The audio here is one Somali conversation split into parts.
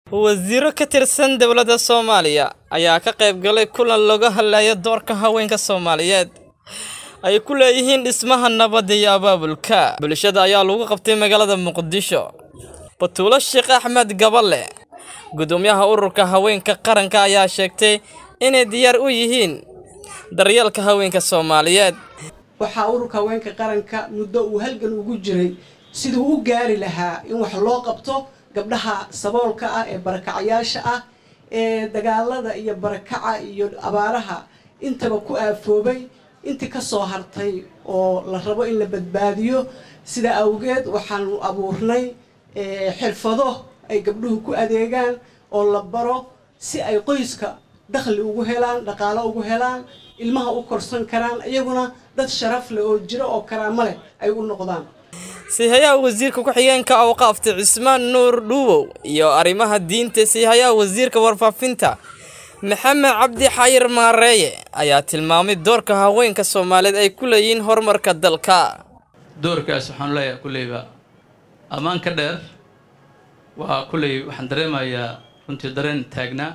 wasiiro ka tirsan dowladda soomaaliya ayaa ka qayb galay kulan looga hadlayo doorka haweenka soomaaliyeed ay ku leeyihiin dhismaha nabadda iyo abaabulka bulshada ayaa lagu qabtay magaalada muqdisho batuulo sheekh axmed gaballe gudoomiyaha ururka haweenka qaranka ayaa sheegtay inay diyaar u yihiin daryeelka haweenka soomaaliyeed waxaa ururka haweenka qaranka muddo uu halgan ugu jiray siduu u gaari lahaa in wax loo qabto gabdhaha saboolka ah ee barakacayaasha ah ee dagaalada iyo barakaca iyo abaaraha intaba ku aafoobay intii kasoo hartay oo la rabo in la badbaadiyo sida awgeed waxaanu abuurnay xirfado ay gabdhuhu ku adeegaan oo la baro si ay qoyska dakhli ugu helaan dhaqaalo ugu helaan ilmaha u korsan karaan iyaguna dad sharaf leh oo jiro oo karaamo leh ay u noqdaan siihayaha wasiirka ku-xigeenka awqaafta cismaan nuur dhuuwow iyo arrimaha diinta siihayaha wasiirka warfaafinta maxamed cabdi xayir maareeye ayaa tilmaamay doorka haweenka soomaaliyeed ay ku leeyihiin horumarka dalka doorkaas waxaan leeyahay kulleyba ammaan ka dheer waa kulley waxaan dareemayaa runtii dareen taagnaa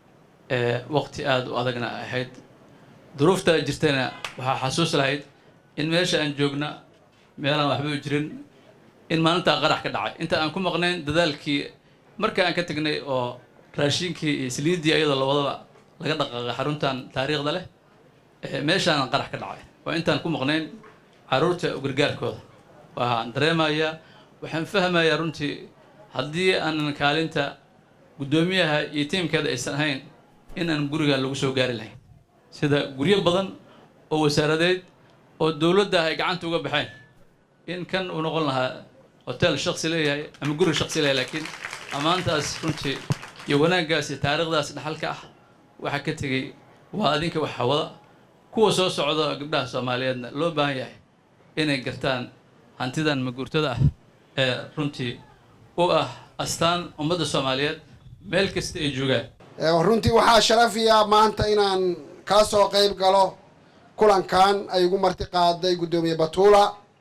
ee waqti aada u adagna ahayd duruuftaa jirtana waxaa xasuus lahayd in meesha aan joogna meelaan waxba u jirin in maalintaa qarax ka dhacay inta aan ku maqnayn dadaalkii marka aan ka tegnay oo raashinkii iyo saliiddii ayadoo lawadaba laga dhaqaaqay xaruntan taariikhda leh meeshaanan qarax ka dhacay waa intaan ku maqnayn carruurta gargaarkooda waxaan dareemayaa waxaan fahmayaa runtii haddii aanan kaalinta guddoomiyaha iyo tiimkeeda aysan ahayn in aan guriga lagu soo gaari lahayn sida guryo badan oo wasaaradeed oo dowladda ay gacanta uga baxeen in kan uu noqon lahaa hotel shaksi leeyahay ama guri shaksi leeyahay laakiin ammaantaas runtii iyo wanaaggaas iyo taariikhdaas dhaxalka ah waxaa ka tegey waa adinka wax hawada kuwa soo socda gabdhaha soomaaliyeedna loo baahan yahay inay gartaan hantidan maguurtada ah ee runtii u ah astaan ummadda soomaaliyeed meel kasta ay joogaan runtii waxaa sharafiya maanta inaan kaa soo qayb galo kulankan ay igu marti qaaday guddoomiye batuula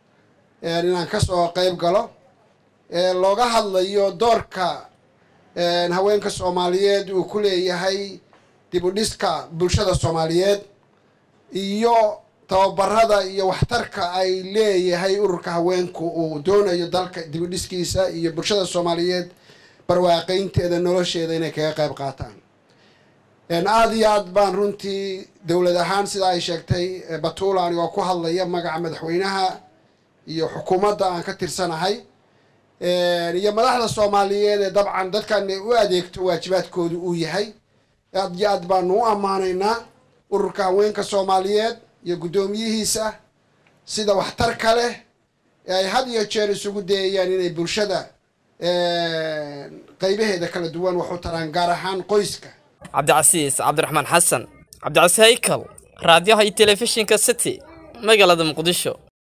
inaan kasoo qayb galo looga hadlayo doorka haweenka soomaaliyeed uu ku leeyahay dib u dhiska bulshada soomaaliyeed iyo tababarada iyo waxtarka ay leeyahay ururka haweenku uu doonayo dalka dib u dhiskiisa iyo bulshada soomaaliyeed barwaaqaynteeda nolosheeda inay kaga qayb qaataan aada iyo aad baan runtii dowlad ahaan sida ay sheegtay batuula anigoo ku hadlaya magaca madaxweynaha iyo xukuumadda aan ka tirsanahay iyo madaxda soomaaliyeed ee dabcan dadkan u adeegto waajibaadkoodu uu yahay aad iyo aad baanu u ammaanaynaa ururka haweenka soomaaliyeed iyo guddoomiyihiisa sida waxtarka leh ee ay had iyo jeer isugu dayayaan inay bulshada qaybaheeda kala duwan wax u taraan gaar ahaan qoyska cabdicasiis cabdiraxmaan xasan cabdicasiis haykal raadiyaha iyo telefishinka city magaalada muqdisho